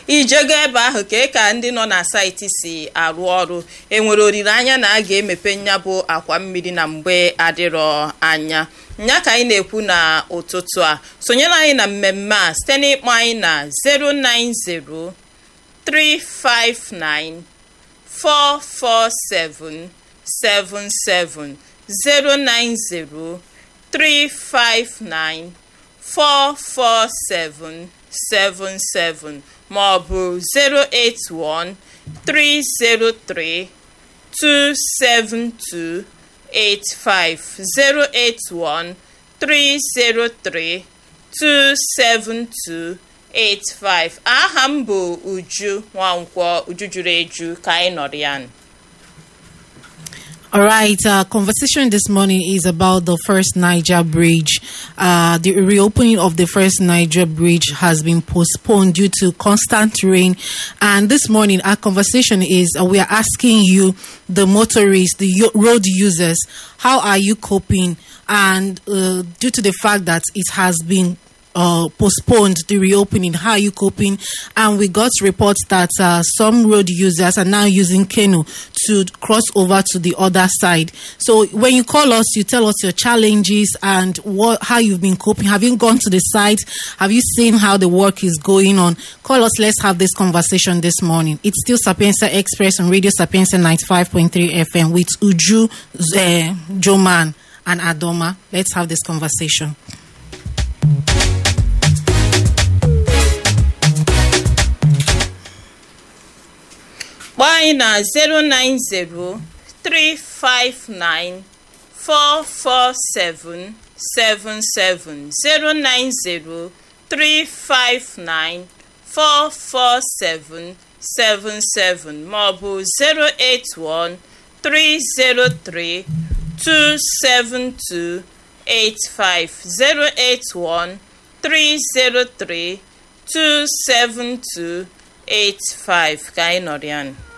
ijego ebe ahụ ka ka ndị nọ na saịtị si arụ ọrụ enwere olileanya na a ga-emepe nya bụ akwa mmiri na mgbe adịrọ anya nya ka anyị na-ekwu na ụtụtụ a sonyere anyị na mmemme a site n'ịkpọ anyị na 090 359 447 77 090 359 447 77 ma ọ bụ 081 303 272 85 081 303 272 85 aha m bụ Uju Nwankwọ Uju juru eju ka anyị nọrọ ya All right, uh, conversation this morning is about the first Niger bridge. Uh, the reopening of the first Niger bridge has been postponed due to constant rain. And this morning, our conversation is uh, we are asking you, the motorists, the yo- road users, how are you coping? And uh, due to the fact that it has been uh, postponed the reopening. How are you coping? And we got reports that uh, some road users are now using canoe to cross over to the other side. So when you call us, you tell us your challenges and what how you've been coping. Have you gone to the site? Have you seen how the work is going on? Call us. Let's have this conversation this morning. It's still Sapienza Express on Radio Sapienza 95.3 FM with Uju, uh, Joman, and Adoma. Let's have this conversation. kpọọ anyị na 090 359 447 77 090 359 447 77 maọbụ 081 303 272 85 081 303 272 85 ka anyị nọrọ ya nụ.